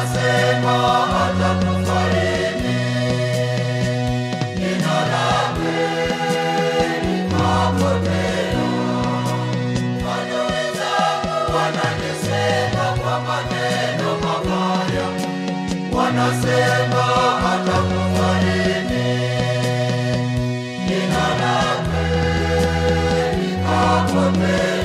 wanasema atakufariji. Jina lake likapotea. Adui zangu wananisema kwa maneno mabaya, wanasema atakufariji. Jina lake likapotea.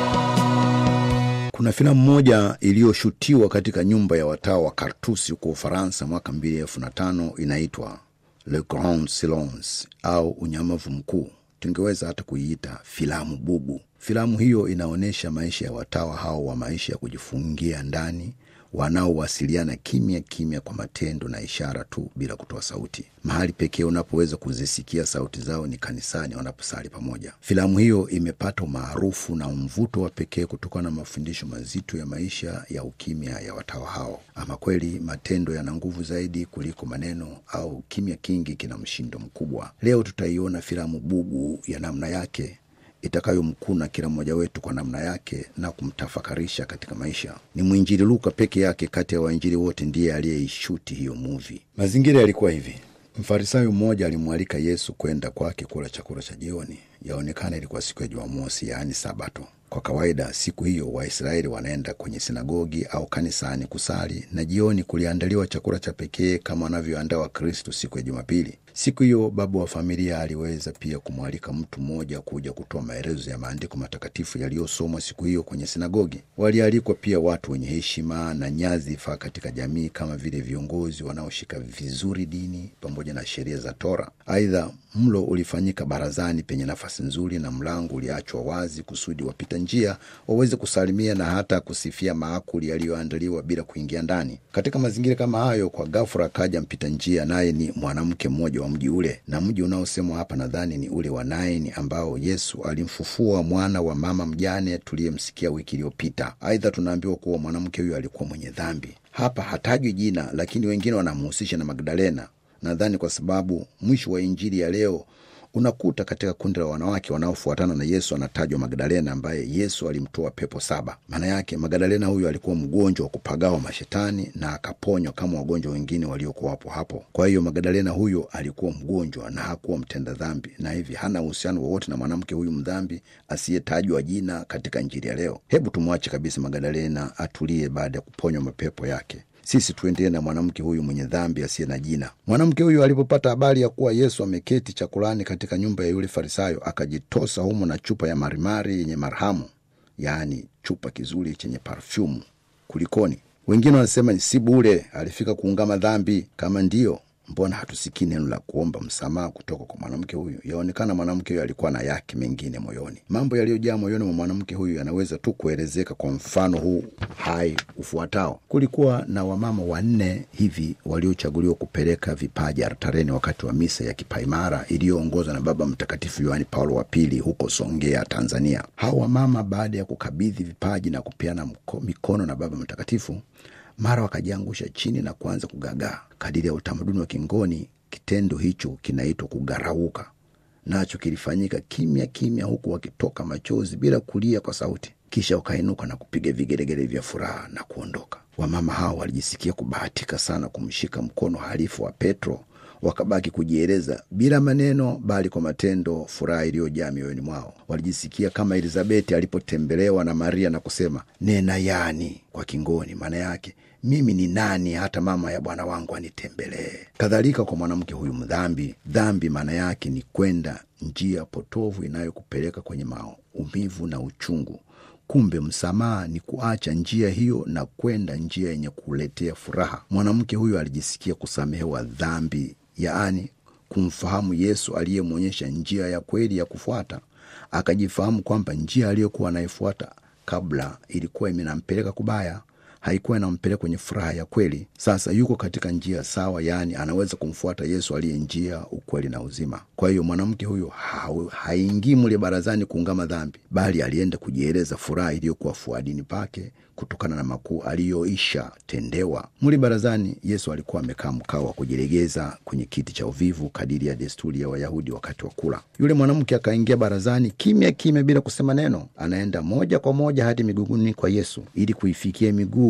Kuna filamu moja iliyoshutiwa katika nyumba ya watawa wa Kartusi huko Ufaransa mwaka mbili elfu na tano inaitwa Le Grand Silence au Unyamavu Mkuu. Tungeweza hata kuiita filamu bubu. Filamu hiyo inaonyesha maisha ya watawa hao wa maisha ya kujifungia ndani wanaowasiliana kimya kimya kwa matendo na ishara tu bila kutoa sauti. Mahali pekee unapoweza kuzisikia sauti zao ni kanisani wanaposali pamoja. Filamu hiyo imepata umaarufu na mvuto wa pekee kutokana na mafundisho mazito ya maisha ya ukimya ya watawa hao. Ama kweli matendo yana nguvu zaidi kuliko maneno, au kimya kingi kina mshindo mkubwa. Leo tutaiona filamu bubu ya namna yake itakayomkuna kila mmoja wetu kwa namna yake na kumtafakarisha katika maisha. Ni mwinjili Luka peke yake kati ya wainjili wote ndiye aliyeishuti hiyo muvi. Mazingira yalikuwa hivi: Mfarisayo mmoja alimwalika Yesu kwenda kwake kula chakula cha jioni. Yaonekana ilikuwa siku ya Jumamosi, yaani Sabato. Kwa kawaida siku hiyo Waisraeli wanaenda kwenye sinagogi au kanisani kusali, na jioni kuliandaliwa chakula cha pekee kama wanavyoandaa Wakristo siku ya Jumapili. Siku hiyo baba wa familia aliweza pia kumwalika mtu mmoja kuja kutoa maelezo ya maandiko matakatifu yaliyosomwa siku hiyo kwenye sinagogi. Walialikwa pia watu wenye heshima na nyadhifa katika jamii kama vile viongozi wanaoshika vizuri dini pamoja na sheria za Tora. Aidha, mlo ulifanyika barazani penye nafasi nzuri, na mlango uliachwa wazi kusudi wapita njia waweze kusalimia na hata kusifia maakuli yaliyoandaliwa bila kuingia ndani. Katika mazingira kama hayo, kwa ghafula akaja mpita njia, naye ni mwanamke mmoja wa mji ule, na mji unaosemwa hapa nadhani ni ule wa Naini ambao Yesu alimfufua mwana wa mama mjane tuliyemsikia wiki iliyopita. Aidha, tunaambiwa kuwa mwanamke huyo alikuwa mwenye dhambi. Hapa hatajwi jina, lakini wengine wanamhusisha na Magdalena, nadhani kwa sababu mwisho wa injili ya leo unakuta katika kundi la wanawake wanaofuatana na Yesu anatajwa Magdalena ambaye Yesu alimtoa pepo saba. Maana yake Magdalena huyu alikuwa mgonjwa wa kupagawa mashetani na akaponywa kama wagonjwa wengine waliokuwa hapo hapo. Kwa hiyo Magdalena huyo alikuwa mgonjwa na hakuwa mtenda dhambi, na hivi hana uhusiano wowote na mwanamke huyu mdhambi asiyetajwa jina katika injili ya leo. Hebu tumwache kabisa Magdalena atulie baada ya kuponywa mapepo yake. Sisi tuendelee na mwanamke huyu mwenye dhambi asiye na jina. Mwanamke huyu alipopata habari ya kuwa Yesu ameketi chakulani katika nyumba ya yule Farisayo, akajitosa humo na chupa ya marimari yenye marhamu, yaani chupa kizuri chenye parfyumu. Kulikoni? Wengine wanasema si bure, alifika kuungama dhambi. Kama ndiyo, mbona hatusikii neno la kuomba msamaha kutoka kwa mwanamke huyu? Yaonekana mwanamke huyu alikuwa na yake mengine moyoni. Mambo yaliyojaa moyoni mwa mwanamke huyu yanaweza tu kuelezeka kwa mfano huu hai ufuatao. Kulikuwa na wamama wanne hivi waliochaguliwa kupeleka vipaji altareni wakati wa misa ya kipaimara iliyoongozwa na Baba Mtakatifu Yohani Paulo wa Pili huko Songea, Tanzania. Hawa wamama baada ya kukabidhi vipaji na kupeana mko- mikono na Baba Mtakatifu mara wakajiangusha chini na kuanza kugagaa. Kadiri ya utamaduni wa Kingoni, kitendo hicho kinaitwa kugarauka, nacho kilifanyika kimya kimya, huku wakitoka machozi bila kulia kwa sauti. Kisha wakainuka na kupiga vigelegele vya furaha na kuondoka. Wamama hao walijisikia kubahatika sana kumshika mkono halifu wa Petro, wakabaki kujieleza bila maneno, bali kwa matendo, furaha iliyojaa mioyoni mwao. Walijisikia kama Elizabeti alipotembelewa na Maria na kusema nena yani kwa Kingoni, maana yake mimi ni nani hata mama ya bwana wangu anitembelee? Kadhalika kwa mwanamke huyu mdhambi. Dhambi maana yake ni kwenda njia potovu inayokupeleka kwenye maumivu na uchungu. Kumbe msamaha ni kuacha njia hiyo na kwenda njia yenye kuletea furaha. Mwanamke huyu alijisikia kusamehewa dhambi, yaani kumfahamu Yesu aliyemwonyesha njia ya kweli ya kufuata. Akajifahamu kwamba njia aliyokuwa anaifuata kabla ilikuwa imenampeleka kubaya, haikuwa inampeleka kwenye furaha ya kweli. Sasa yuko katika njia sawa, yaani anaweza kumfuata Yesu aliye njia, ukweli na uzima. Kwa hiyo mwanamke huyo hau- haingii mule barazani kuungama dhambi, bali alienda kujieleza furaha iliyokuwa fuadini pake kutokana na makuu aliyoisha tendewa. Muli barazani, Yesu alikuwa amekaa mkao wa kujilegeza kwenye kiti cha uvivu, kadiri ya desturi ya Wayahudi wakati wa kula. Yule mwanamke akaingia barazani kimya kimya, bila kusema neno. Anaenda moja kwa moja hadi miguuni kwa Yesu ili kuifikia miguu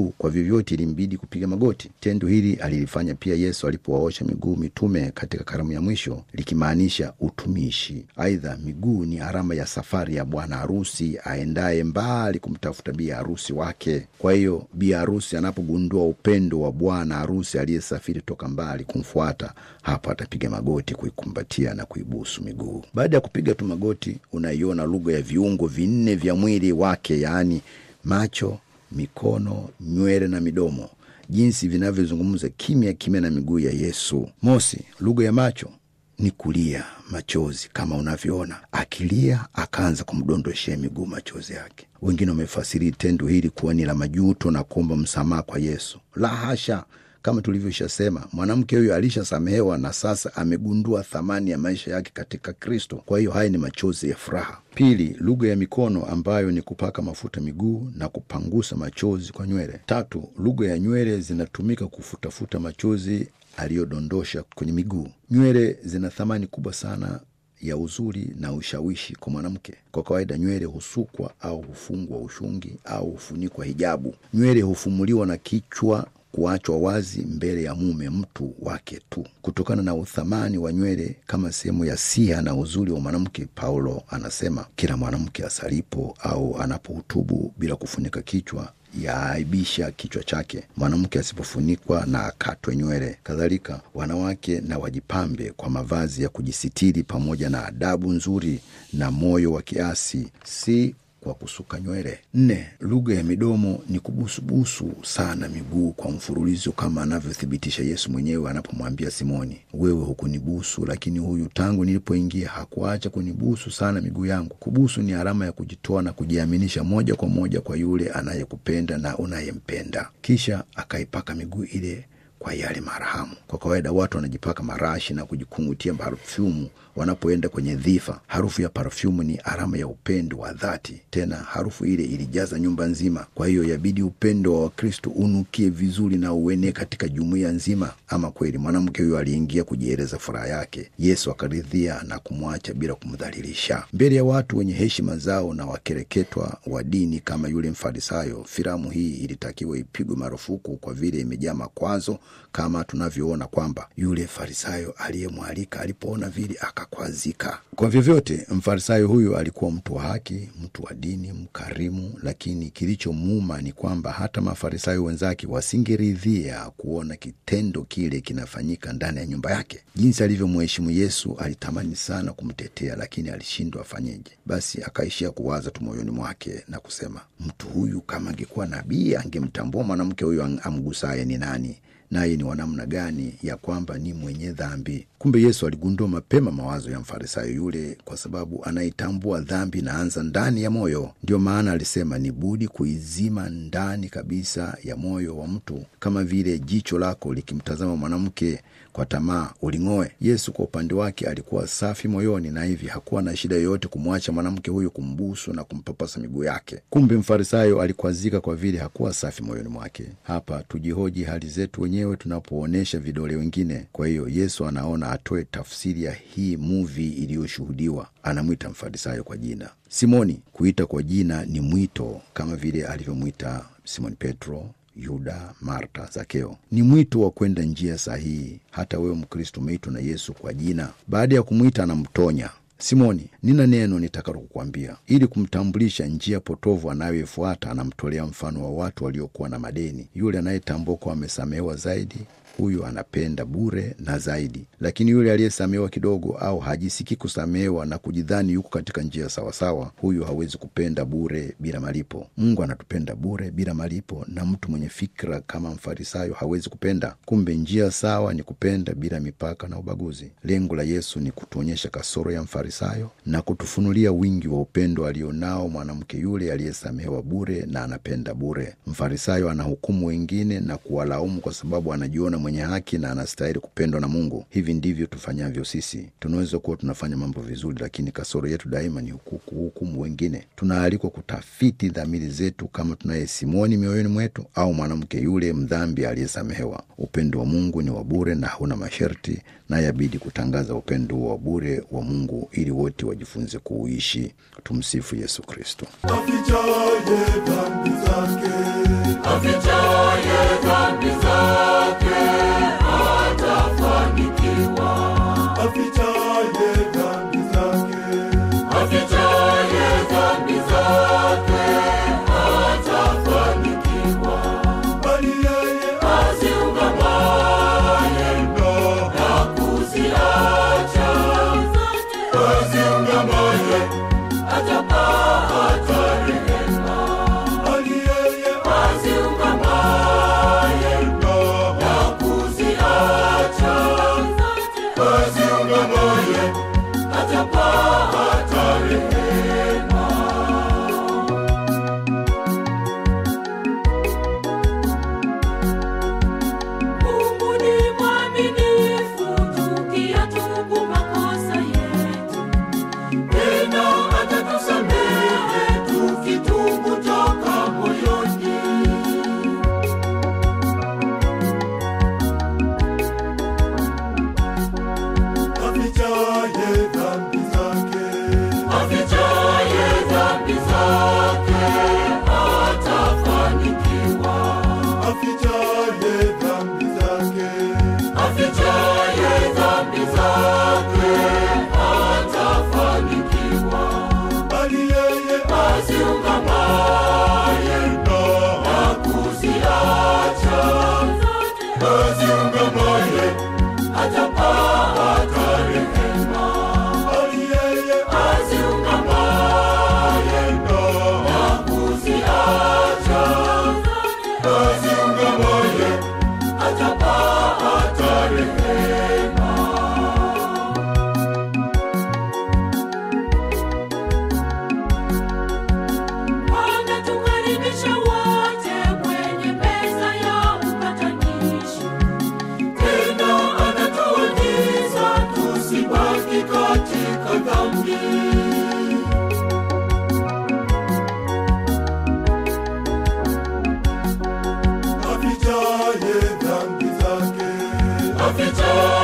miguu kwa vyovyote ilimbidi kupiga magoti tendo hili alilifanya pia yesu alipowaosha miguu mitume katika karamu ya mwisho likimaanisha utumishi aidha miguu ni alama ya safari ya bwana harusi aendaye mbali kumtafuta bi harusi wake kwa hiyo bi harusi anapogundua upendo wa bwana harusi aliyesafiri toka mbali kumfuata hapo atapiga magoti kuikumbatia na kuibusu miguu baada ya kupiga tu magoti unaiona lugha ya viungo vinne vya mwili wake yaani macho mikono nywele na midomo jinsi vinavyozungumza kimya kimya na miguu ya yesu mosi lugha ya macho ni kulia machozi kama unavyoona akilia akaanza kumdondoshea miguu machozi yake wengine wamefasiri tendo hili kuwa ni la majuto na kuomba msamaha kwa yesu la hasha kama tulivyoshasema mwanamke huyo alishasamehewa na sasa amegundua thamani ya maisha yake katika kristo kwa hiyo haya ni machozi ya furaha pili lugha ya mikono ambayo ni kupaka mafuta miguu na kupangusa machozi kwa nywele tatu lugha ya nywele zinatumika kufutafuta machozi aliyodondosha kwenye miguu nywele zina thamani kubwa sana ya uzuri na ushawishi kwa mwanamke kwa kawaida nywele husukwa au hufungwa ushungi au hufunikwa hijabu nywele hufumuliwa na kichwa kuachwa wazi mbele ya mume mtu wake tu kutokana na uthamani wa nywele kama sehemu ya siha na uzuri wa mwanamke paulo anasema kila mwanamke asalipo au anapohutubu bila kufunika kichwa yaaibisha kichwa chake mwanamke asipofunikwa na akatwe nywele kadhalika wanawake na wajipambe kwa mavazi ya kujisitiri pamoja na adabu nzuri na moyo wa kiasi si kwa kusuka nywele nne lugha ya midomo ni kubusubusu sana miguu kwa mfululizo kama anavyothibitisha yesu mwenyewe anapomwambia simoni wewe hukunibusu lakini huyu tangu nilipoingia hakuacha kunibusu sana miguu yangu kubusu ni alama ya kujitoa na kujiaminisha moja kwa moja kwa yule anayekupenda na unayempenda kisha akaipaka miguu ile kwa yale marahamu kwa kawaida watu wanajipaka marashi na kujikungutia parfyumu wanapoenda kwenye dhifa harufu ya parfyumu ni alama ya upendo wa dhati tena harufu ile ilijaza nyumba nzima kwa hiyo yabidi upendo wa wakristo unukie vizuri na uenee katika jumuiya nzima ama kweli mwanamke huyo aliingia kujieleza furaha yake yesu akaridhia na kumwacha bila kumdhalilisha mbele ya watu wenye heshima zao na wakereketwa wa dini kama yule mfarisayo filamu hii ilitakiwa ipigwe marufuku kwa vile imejaa makwazo kama tunavyoona kwamba yule farisayo aliyemwalika alipoona vile akakwazika kwa vyovyote mfarisayo huyu alikuwa mtu wa haki mtu wa dini mkarimu lakini kilichomuuma ni kwamba hata mafarisayo wenzake wasingeridhia kuona kitendo kile kinafanyika ndani ya nyumba yake jinsi alivyomheshimu yesu alitamani sana kumtetea lakini alishindwa afanyeje basi akaishia kuwaza tu moyoni mwake na kusema mtu huyu kama angekuwa nabii angemtambua mwanamke huyu amgusaye ni nani naye ni wanamna gani ya kwamba ni mwenye dhambi kumbe yesu aligundua mapema mawazo ya mfarisayo yule kwa sababu anaitambua dhambi inaanza ndani ya moyo ndiyo maana alisema ni budi kuizima ndani kabisa ya moyo wa mtu kama vile jicho lako likimtazama mwanamke kwa tamaa uling'oe yesu kwa upande wake alikuwa safi moyoni na hivi hakuwa na shida yoyote kumwacha mwanamke huyo kumbusu na kumpapasa miguu yake kumbe mfarisayo alikwazika kwa vile hakuwa safi moyoni mwake hapa tujihoji hali zetu wenyewe tunapoonyesha vidole wengine kwa hiyo yesu anaona atoe tafsiri ya hii muvi iliyoshuhudiwa anamwita mfarisayo kwa jina simoni kuita kwa jina ni mwito kama vile alivyomwita simoni petro yuda marta zakeo ni mwito wa kwenda njia sahihi hata wewe mkristo umeitwa na yesu kwa jina baada ya kumwita anamtonya simoni nina neno nitakalo kukwambia ili kumtambulisha njia potovu anayoifuata anamtolea mfano wa watu waliokuwa na madeni yule anayetambua kuwa amesamehewa zaidi huyu anapenda bure na zaidi lakini yule aliyesamehewa kidogo au hajisikii kusamehewa na kujidhani yuko katika njia sawasawa huyu hawezi kupenda bure bila malipo mungu anatupenda bure bila malipo na mtu mwenye fikra kama mfarisayo hawezi kupenda kumbe njia sawa ni kupenda bila mipaka na ubaguzi lengo la yesu ni kutuonyesha kasoro ya mfarisayo na kutufunulia wingi wa upendo alionao mwanamke yule aliyesamehewa bure na anapenda bure mfarisayo anahukumu wengine na kuwalaumu kwa sababu anajiona mwenye haki na anastahili kupendwa na mungu hivi ndivyo tufanyavyo sisi tunaweza kuwa tunafanya mambo vizuri lakini kasoro yetu daima ni kuhukumu wengine tunaalikwa kutafiti dhamiri zetu kama tunaye simoni mioyoni mwetu au mwanamke yule mdhambi aliyesamehewa upendo wa mungu ni wa bure na hauna masharti na yabidi kutangaza upendo wa bure wa mungu ili wote wajifunze kuuishi tumsifu yesu kristo afichaye dhambi zake afichaye aziungamaye atapata rehema, bali yeye aziungamaye na kuziacha aziungamaye atapata rehema. Wanatukaribisha wote kwenye meza ya upatanisho. tena anatuagiza tusibaki katika dhambi. Afichaye dhambi zake, afichaye